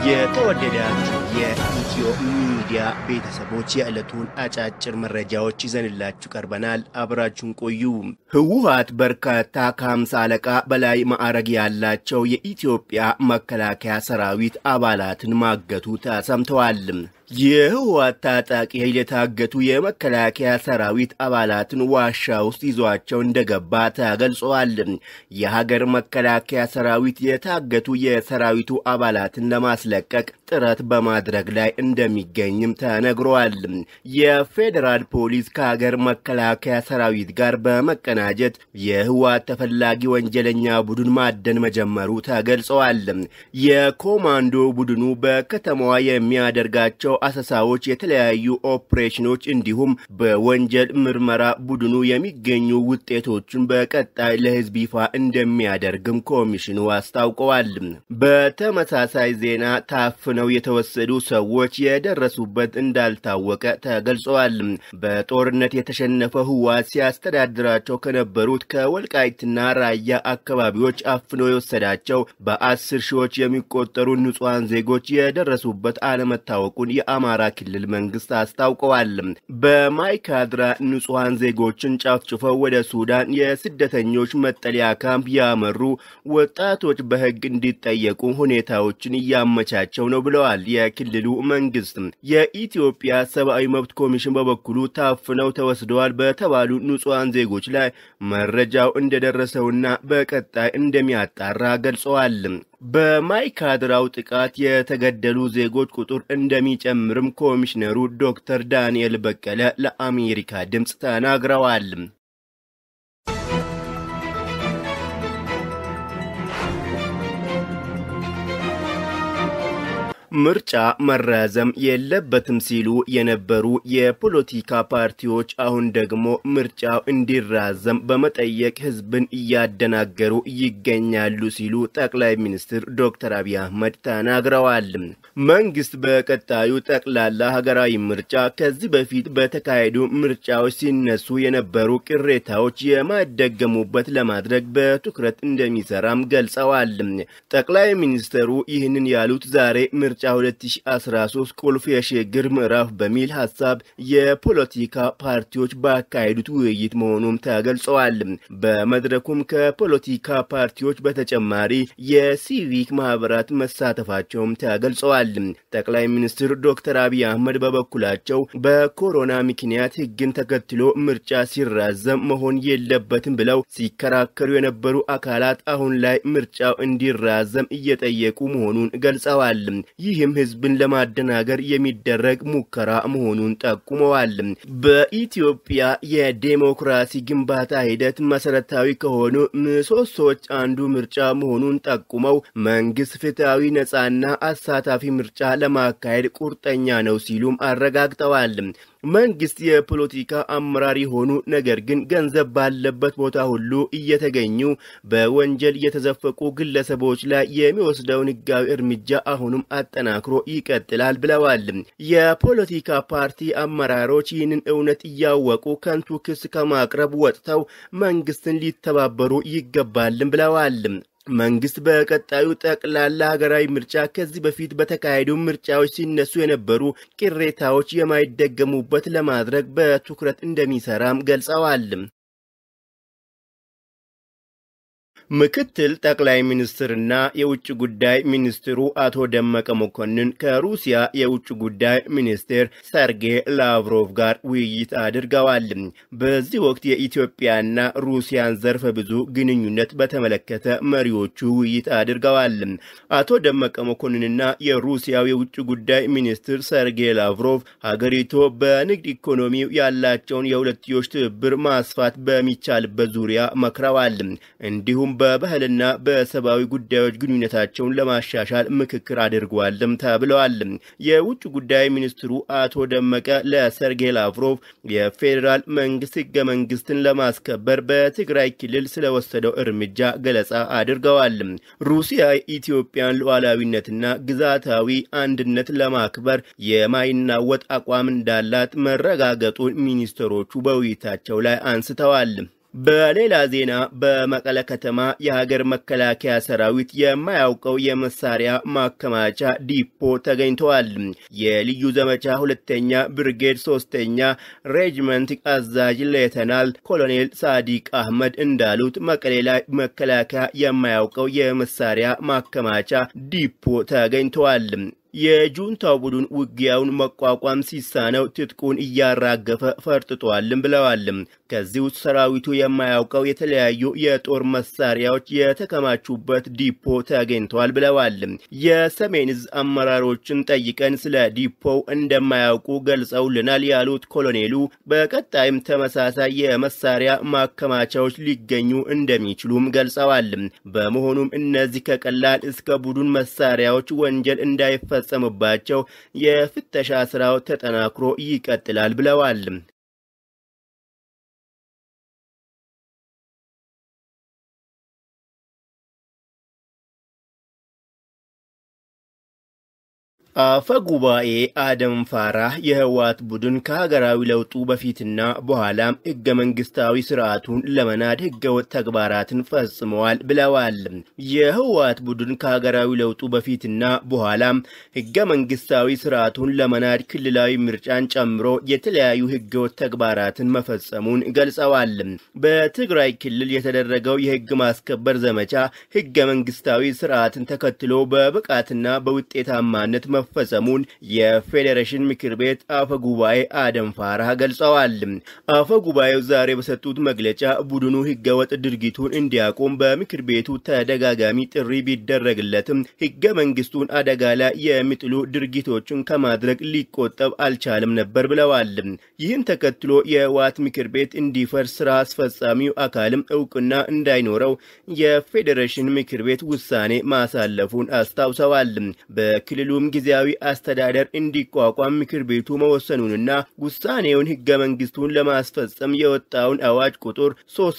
የተወደዳችሁ የኢትዮ ሚዲያ ቤተሰቦች የዕለቱን አጫጭር መረጃዎች ይዘንላችሁ ቀርበናል። አብራችሁን ቆዩ። ህወሓት በርካታ ከሀምሳ አለቃ በላይ ማዕረግ ያላቸው የኢትዮጵያ መከላከያ ሰራዊት አባላትን ማገቱ ተሰምተዋል። የህወሓት ታጣቂ ኃይል የታገቱ የመከላከያ ሰራዊት አባላትን ዋሻ ውስጥ ይዟቸው እንደገባ ተገልጸዋል። የሀገር መከላከያ ሰራዊት የታገቱ የሰራዊቱ አባላትን ለማስለቀቅ ጥረት በማድረግ ላይ እንደሚገኝም ተነግሯል። የፌዴራል ፖሊስ ከሀገር መከላከያ ሰራዊት ጋር በመቀናጀት የህወሓት ተፈላጊ ወንጀለኛ ቡድን ማደን መጀመሩ ተገልጸዋል። የኮማንዶ ቡድኑ በከተማዋ የሚያደርጋቸው አሰሳዎች፣ የተለያዩ ኦፕሬሽኖች እንዲሁም በወንጀል ምርመራ ቡድኑ የሚገኙ ውጤቶችን በቀጣይ ለህዝብ ይፋ እንደሚያደርግም ኮሚሽኑ አስታውቀዋል። በተመሳሳይ ዜና ታፍነው የተወሰዱ ሰዎች የደረሱበት እንዳልታወቀ ተገልጸዋል። በጦርነት የተሸነፈ ህወሓት ሲያስተዳድራቸው ከነበሩት ከወልቃይትና ራያ አካባቢዎች አፍኖ የወሰዳቸው በአስር ሺዎች የሚቆጠሩ ንጹሐን ዜጎች የደረሱበት አለመታወቁን የአማራ ክልል መንግስት አስታውቀዋል። በማይካድራ ንጹሐን ዜጎችን ጨፍጭፈው ወደ ሱዳን የስደተኞች መጠለያ ካምፕ ያመሩ ወጣቶች በህግ እንዲጠየቁ ሁኔታዎችን እያመቻቸው ነው ብለዋል የክልሉ መንግስት። የኢትዮጵያ ሰብአዊ መብት ኮሚሽን በበኩሉ ታፍነው ተወስደዋል በተባሉ ንጹሐን ዜጎች ላይ መረጃው እንደደረሰውና በቀጣይ እንደሚያጣራ ገልጸዋል። በማይካድራው ጥቃት የተገደሉ ዜጎች ቁጥር እንደሚጨምርም ኮሚሽነሩ ዶክተር ዳንኤል በቀለ ለአሜሪካ ድምፅ ተናግረዋል። ምርጫ መራዘም የለበትም ሲሉ የነበሩ የፖለቲካ ፓርቲዎች አሁን ደግሞ ምርጫው እንዲራዘም በመጠየቅ ህዝብን እያደናገሩ ይገኛሉ ሲሉ ጠቅላይ ሚኒስትር ዶክተር አብይ አህመድ ተናግረዋል። መንግስት በቀጣዩ ጠቅላላ ሀገራዊ ምርጫ ከዚህ በፊት በተካሄዱ ምርጫዎች ሲነሱ የነበሩ ቅሬታዎች የማይደገሙበት ለማድረግ በትኩረት እንደሚሰራም ገልጸዋል። ጠቅላይ ሚኒስትሩ ይህንን ያሉት ዛሬ ምርጫ 2013 ቁልፍ የሽግግር ምዕራፍ በሚል ሀሳብ የፖለቲካ ፓርቲዎች ባካሄዱት ውይይት መሆኑም ተገልጸዋል። በመድረኩም ከፖለቲካ ፓርቲዎች በተጨማሪ የሲቪክ ማህበራት መሳተፋቸውም ተገልጸዋል። ጠቅላይ ሚኒስትር ዶክተር አብይ አህመድ በበኩላቸው በኮሮና ምክንያት ህግን ተከትሎ ምርጫ ሲራዘም መሆን የለበትም ብለው ሲከራከሩ የነበሩ አካላት አሁን ላይ ምርጫው እንዲራዘም እየጠየቁ መሆኑን ገልጸዋል። ይህም ህዝብን ለማደናገር የሚደረግ ሙከራ መሆኑን ጠቁመዋል። በኢትዮጵያ የዴሞክራሲ ግንባታ ሂደት መሰረታዊ ከሆኑ ምሰሶዎች አንዱ ምርጫ መሆኑን ጠቁመው መንግስት ፍትሐዊ፣ ነጻና አሳታፊ ምርጫ ለማካሄድ ቁርጠኛ ነው ሲሉም አረጋግጠዋል። መንግስት የፖለቲካ አመራር የሆኑ ነገር ግን ገንዘብ ባለበት ቦታ ሁሉ እየተገኙ በወንጀል የተዘፈቁ ግለሰቦች ላይ የሚወስደውን ህጋዊ እርምጃ አሁንም አጠናክሮ ይቀጥላል ብለዋል። የፖለቲካ ፓርቲ አመራሮች ይህንን እውነት እያወቁ ከንቱ ክስ ከማቅረብ ወጥተው መንግስትን ሊተባበሩ ይገባልም ብለዋል። መንግስት በቀጣዩ ጠቅላላ ሀገራዊ ምርጫ ከዚህ በፊት በተካሄዱ ምርጫዎች ሲነሱ የነበሩ ቅሬታዎች የማይደገሙበት ለማድረግ በትኩረት እንደሚሰራም ገልጸዋል። ምክትል ጠቅላይ ሚኒስትርና የውጭ ጉዳይ ሚኒስትሩ አቶ ደመቀ መኮንን ከሩሲያ የውጭ ጉዳይ ሚኒስቴር ሰርጌይ ላቭሮቭ ጋር ውይይት አድርገዋል። በዚህ ወቅት የኢትዮጵያና ሩሲያን ዘርፈ ብዙ ግንኙነት በተመለከተ መሪዎቹ ውይይት አድርገዋል። አቶ ደመቀ መኮንንና የሩሲያው የውጭ ጉዳይ ሚኒስትር ሰርጌይ ላቭሮቭ ሀገሪቱ በንግድ ኢኮኖሚው ያላቸውን የሁለትዮሽ ትብብር ማስፋት በሚቻልበት ዙሪያ መክረዋል። እንዲሁም በባህልና በሰብአዊ ጉዳዮች ግንኙነታቸውን ለማሻሻል ምክክር አድርጓልም ተብለዋል። የውጭ ጉዳይ ሚኒስትሩ አቶ ደመቀ ለሰርጌይ ላቭሮቭ የፌዴራል መንግስት ህገ መንግስትን ለማስከበር በትግራይ ክልል ስለወሰደው እርምጃ ገለጻ አድርገዋል። ሩሲያ የኢትዮጵያን ሉዓላዊነትና ግዛታዊ አንድነት ለማክበር የማይናወጥ አቋም እንዳላት መረጋገጡን ሚኒስትሮቹ በውይይታቸው ላይ አንስተዋል። በሌላ ዜና በመቀለ ከተማ የሀገር መከላከያ ሰራዊት የማያውቀው የመሳሪያ ማከማቻ ዲፖ ተገኝተዋል። የልዩ ዘመቻ ሁለተኛ ብርጌድ ሶስተኛ ሬጅመንት አዛዥ ሌተናል ኮሎኔል ሳዲቅ አህመድ እንዳሉት መቀሌ ላይ መከላከያ የማያውቀው የመሳሪያ ማከማቻ ዲፖ ተገኝተዋል። የጁንታው ቡድን ውጊያውን መቋቋም ሲሳነው ትጥቁን እያራገፈ ፈርጥጧልም ብለዋል። ከዚህ ውስጥ ሰራዊቱ የማያውቀው የተለያዩ የጦር መሳሪያዎች የተከማቹበት ዲፖ ተገኝተዋል ብለዋል። የሰሜን እዝ አመራሮችን ጠይቀን ስለ ዲፖው እንደማያውቁ ገልጸውልናል ያሉት ኮሎኔሉ በቀጣይም ተመሳሳይ የመሳሪያ ማከማቻዎች ሊገኙ እንደሚችሉም ገልጸዋል። በመሆኑም እነዚህ ከቀላል እስከ ቡድን መሳሪያዎች ወንጀል እንዳይፈ ፈጸሙባቸው የፍተሻ ስራው ተጠናክሮ ይቀጥላል ብለዋል። አፈ ጉባኤ አደም ፋራህ የህወሓት ቡድን ከሀገራዊ ለውጡ በፊትና በኋላም ህገ መንግስታዊ ስርዓቱን ለመናድ ህገወጥ ተግባራትን ፈጽመዋል ብለዋል። የህወሓት ቡድን ከሀገራዊ ለውጡ በፊትና በኋላም ህገ መንግስታዊ ስርዓቱን ለመናድ ክልላዊ ምርጫን ጨምሮ የተለያዩ ህገወጥ ተግባራትን መፈጸሙን ገልጸዋል። በትግራይ ክልል የተደረገው የህግ ማስከበር ዘመቻ ህገ መንግስታዊ ስርዓትን ተከትሎ በብቃትና በውጤታማነት መፈጸሙን የፌዴሬሽን ምክር ቤት አፈ ጉባኤ አደም ፋራህ ገልጸዋል። አፈ ጉባኤው ዛሬ በሰጡት መግለጫ ቡድኑ ህገወጥ ድርጊቱን እንዲያቆም በምክር ቤቱ ተደጋጋሚ ጥሪ ቢደረግለትም ህገ መንግስቱን አደጋ ላይ የሚጥሉ ድርጊቶችን ከማድረግ ሊቆጠብ አልቻለም ነበር ብለዋል። ይህን ተከትሎ የህወሓት ምክር ቤት እንዲፈርስ ስራ አስፈጻሚው አካልም እውቅና እንዳይኖረው የፌዴሬሽን ምክር ቤት ውሳኔ ማሳለፉን አስታውሰዋል። በክልሉም ጊዜያዊ አስተዳደር እንዲቋቋም ምክር ቤቱ መወሰኑንና ውሳኔውን ህገ መንግስቱን ለማስፈጸም የወጣውን አዋጅ ቁጥር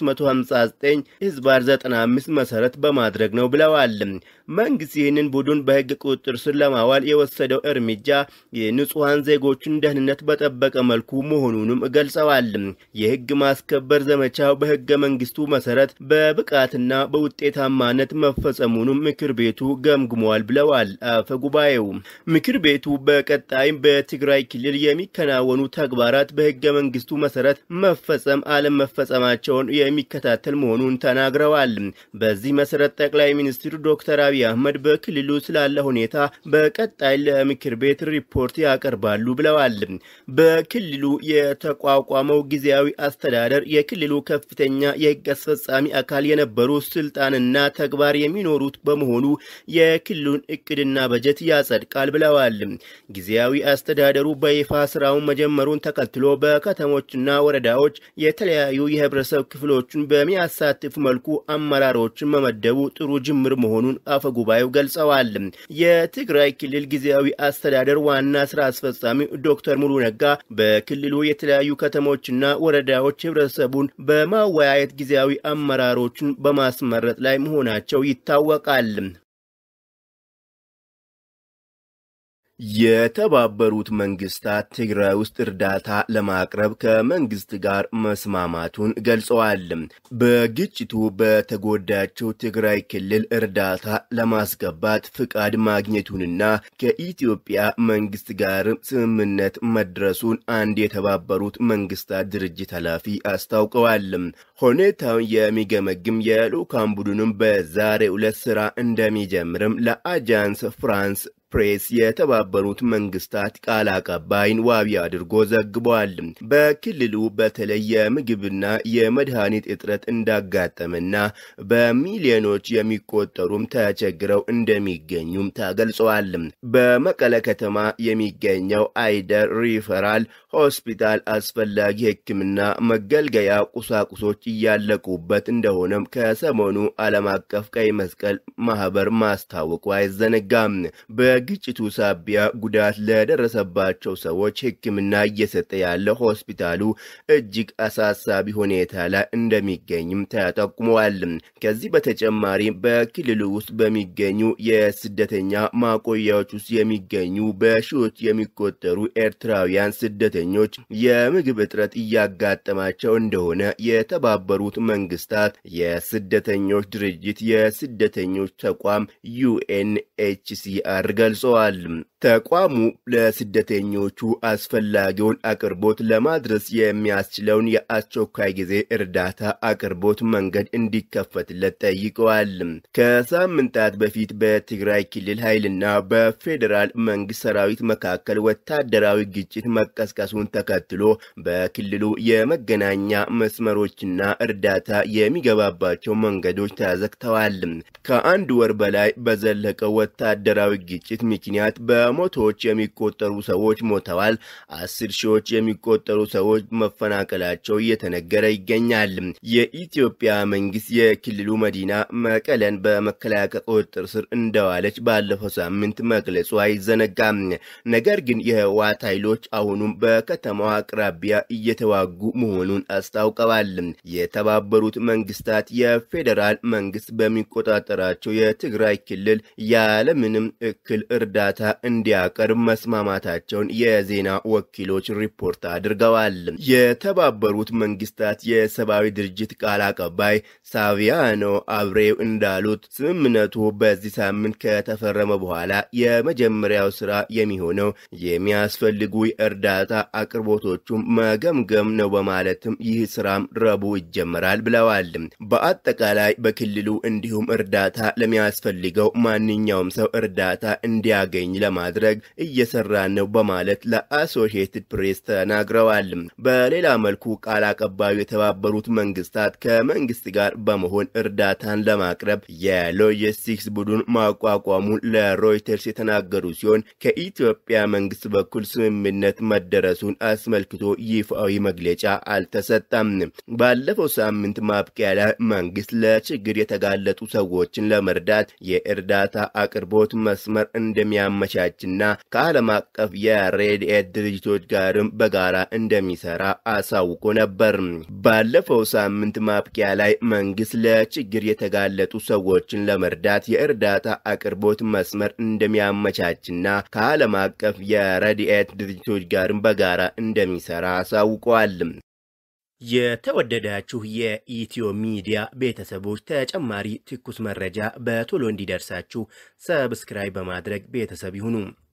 359 ህዝባር 95 መሰረት በማድረግ ነው ብለዋል። መንግስት ይህንን ቡድን በህግ ቁጥጥር ስር ለማዋል የወሰደው እርምጃ የንጹሐን ዜጎችን ደህንነት በጠበቀ መልኩ መሆኑንም ገልጸዋል። የህግ ማስከበር ዘመቻው በህገ መንግስቱ መሰረት በብቃትና በውጤታማነት መፈጸሙንም ምክር ቤቱ ገምግሟል ብለዋል አፈ ጉባኤው። ምክር ቤቱ በቀጣይም በትግራይ ክልል የሚከናወኑ ተግባራት በህገ መንግስቱ መሰረት መፈጸም አለመፈጸማቸውን የሚከታተል መሆኑን ተናግረዋል። በዚህ መሰረት ጠቅላይ ሚኒስትር ዶክተር አብይ አህመድ በክልሉ ስላለ ሁኔታ በቀጣይ ለምክር ቤት ሪፖርት ያቀርባሉ ብለዋል። በክልሉ የተቋቋመው ጊዜያዊ አስተዳደር የክልሉ ከፍተኛ የህግ አስፈጻሚ አካል የነበሩ ስልጣንና ተግባር የሚኖሩት በመሆኑ የክልሉን እቅድና በጀት ያጸድቃል ብለዋል። ጊዜያዊ አስተዳደሩ በይፋ ስራውን መጀመሩን ተከትሎ በከተሞችና ወረዳዎች የተለያዩ የህብረተሰብ ክፍሎችን በሚያሳትፍ መልኩ አመራሮችን መመደቡ ጥሩ ጅምር መሆኑን አፈ ጉባኤው ገልጸዋል። የትግራይ ክልል ጊዜያዊ አስተዳደር ዋና ስራ አስፈጻሚ ዶክተር ሙሉ ነጋ በክልሉ የተለያዩ ከተሞችና ወረዳዎች ህብረተሰቡን በማወያየት ጊዜያዊ አመራሮችን በማስመረጥ ላይ መሆናቸው ይታወቃል። የተባበሩት መንግስታት ትግራይ ውስጥ እርዳታ ለማቅረብ ከመንግስት ጋር መስማማቱን ገልጸዋል። በግጭቱ በተጎዳቸው ትግራይ ክልል እርዳታ ለማስገባት ፍቃድ ማግኘቱንና ከኢትዮጵያ መንግስት ጋር ስምምነት መድረሱን አንድ የተባበሩት መንግስታት ድርጅት ኃላፊ አስታውቀዋል። ሁኔታውን የሚገመግም የልዑካን ቡድንም በዛሬው ዕለት ስራ እንደሚጀምርም ለአጃንስ ፍራንስ ፕሬስ የተባበሩት መንግስታት ቃል አቀባይን ዋቢ አድርጎ ዘግቧል። በክልሉ በተለይ የምግብና የመድኃኒት እጥረት እንዳጋጠመና በሚሊዮኖች የሚቆጠሩም ተቸግረው እንደሚገኙም ተገልጸዋል። በመቀለ ከተማ የሚገኘው አይደር ሪፈራል ሆስፒታል አስፈላጊ ሕክምና መገልገያ ቁሳቁሶች እያለቁበት እንደሆነም ከሰሞኑ ዓለም አቀፍ ቀይ መስቀል ማህበር ማስታወቁ አይዘነጋም። በግጭቱ ሳቢያ ጉዳት ለደረሰባቸው ሰዎች ሕክምና እየሰጠ ያለው ሆስፒታሉ እጅግ አሳሳቢ ሁኔታ ላይ እንደሚገኝም ተጠቁመዋል። ከዚህ በተጨማሪ በክልሉ ውስጥ በሚገኙ የስደተኛ ማቆያዎች ውስጥ የሚገኙ በሺዎች የሚቆጠሩ ኤርትራውያን ስደተኞች ስደተኞች የምግብ እጥረት እያጋጠማቸው እንደሆነ የተባበሩት መንግስታት የስደተኞች ድርጅት የስደተኞች ተቋም ዩኤንኤችሲአር ገልጸዋል። ተቋሙ ለስደተኞቹ አስፈላጊውን አቅርቦት ለማድረስ የሚያስችለውን የአስቸኳይ ጊዜ እርዳታ አቅርቦት መንገድ እንዲከፈትለት ጠይቀዋል። ከሳምንታት በፊት በትግራይ ክልል ኃይልና በፌዴራል መንግስት ሰራዊት መካከል ወታደራዊ ግጭት መቀስቀሱን ተከትሎ በክልሉ የመገናኛ መስመሮችና እርዳታ የሚገባባቸው መንገዶች ተዘግተዋል። ከአንድ ወር በላይ በዘለቀው ወታደራዊ ግጭት ምክንያት በመቶዎች የሚቆጠሩ ሰዎች ሞተዋል። አስር ሺዎች የሚቆጠሩ ሰዎች መፈናቀላቸው እየተነገረ ይገኛል። የኢትዮጵያ መንግስት የክልሉ መዲና መቀለን በመከላከያ ቁጥጥር ስር እንደዋለች ባለፈው ሳምንት መግለጹ አይዘነጋም። ነገር ግን የህወሓት ኃይሎች አሁኑም በከተማዋ አቅራቢያ እየተዋጉ መሆኑን አስታውቀዋል። የተባበሩት መንግስታት የፌዴራል መንግስት በሚቆጣጠራቸው የትግራይ ክልል ያለምንም እክል እርዳታ እንዲያቀርብ መስማማታቸውን የዜና ወኪሎች ሪፖርት አድርገዋል። የተባበሩት መንግስታት የሰብአዊ ድርጅት ቃል አቀባይ ሳቪያኖ አብሬው እንዳሉት ስምምነቱ በዚህ ሳምንት ከተፈረመ በኋላ የመጀመሪያው ስራ የሚሆነው የሚያስፈልጉ የእርዳታ አቅርቦቶቹም መገምገም ነው በማለትም ይህ ስራም ረቡዕ ይጀመራል ብለዋል። በአጠቃላይ በክልሉ እንዲሁም እርዳታ ለሚያስፈልገው ማንኛውም ሰው እርዳታ እንዲያገኝ ለማድረግ እየሰራን ነው በማለት ለአሶሺየትድ ፕሬስ ተናግረዋል። በሌላ መልኩ ቃል አቀባዩ የተባበሩት መንግስታት ከመንግስት ጋር በመሆን እርዳታን ለማቅረብ የሎጂስቲክስ ቡድን ማቋቋሙን ለሮይተርስ የተናገሩ ሲሆን ከኢትዮጵያ መንግስት በኩል ስምምነት መደረሱን አስመልክቶ ይፋዊ መግለጫ አልተሰጠም። ባለፈው ሳምንት ማብቂያ ላይ መንግስት ለችግር የተጋለጡ ሰዎችን ለመርዳት የእርዳታ አቅርቦት መስመር እንደሚያመቻችና ከዓለም አቀፍ የሬድኤት ድርጅቶች ጋርም በጋራ እንደሚሰራ አሳውቆ ነበር። ባለፈው ሳምንት ማብቂያ ላይ መንግስት ለችግር የተጋለጡ ሰዎችን ለመርዳት የእርዳታ አቅርቦት መስመር እንደሚያመቻችና ከዓለም አቀፍ የረድኤት ድርጅቶች ጋርም በጋራ እንደሚሰራ አሳውቀዋል። የተወደዳችሁ የኢትዮ ሚዲያ ቤተሰቦች ተጨማሪ ትኩስ መረጃ በቶሎ እንዲደርሳችሁ ሰብስክራይብ በማድረግ ቤተሰብ ይሁኑ።